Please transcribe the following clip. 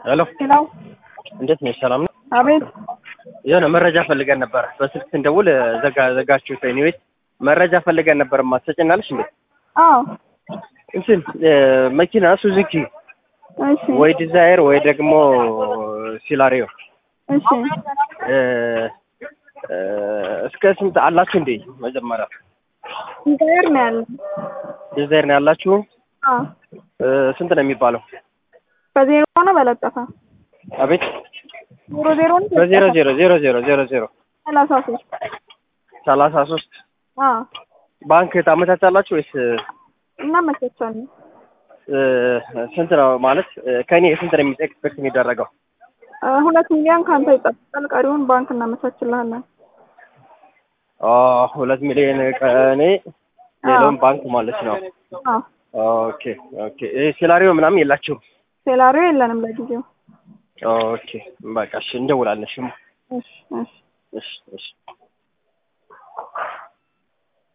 ሄሎ ሄሎ እንዴት ነሽ? ሰላም ነው? አቤት የሆነ መረጃ ፈልገን ነበር። በስልክ ስንደውል ዘጋ ዘጋችሁት። ኤኒዌይስ መረጃ ፈልገን ነበር። ማትሰጭናለሽ እንዴ? አዎ እንትን መኪና ሱዙኪ እሺ ወይ ዲዛይር ወይ ደግሞ ሲላሪዮ እሺ እስከ ስንት አላችሁ እንዴ? መጀመሪያ ኢንተር ነው ያለው ዲዛይር ነው ያላችሁ? አዎ ስንት ነው የሚባለው? በዜሮ ሆነ በለጠፈ አቤት ዜሮ ዜሮ ነው በዜሮ ዜሮ ዜሮ ዜሮ ዜሮ ዜሮ ሰላሳ ሶስት ሰላሳ ሶስት አዎ ባንክ ታመቻቻላችሁ ወይስ እናመቻቻለን እ፣ ስንት ነው ማለት ከእኔ ስንት ነው የሚ- ኤክስፔክት የሚደረገው? እ፣ ሁለት ሚሊዮን ከአንተ ይጠብቃል ቀሪውን ባንክ እናመቻችልሃለን ኦ ሁለት ሚሊዮን ከእኔ ሌላውን ባንክ ማለት ነው። አዎ ኦኬ ኦኬ። ይሄ ሴላሪዮ ምናምን የላችሁም? ሴላሪዮ የለንም ለጊዜው ኦኬ በቃ እሺ፣ እንደውላለን። እሺ እሺ እሺ እሺ እሺ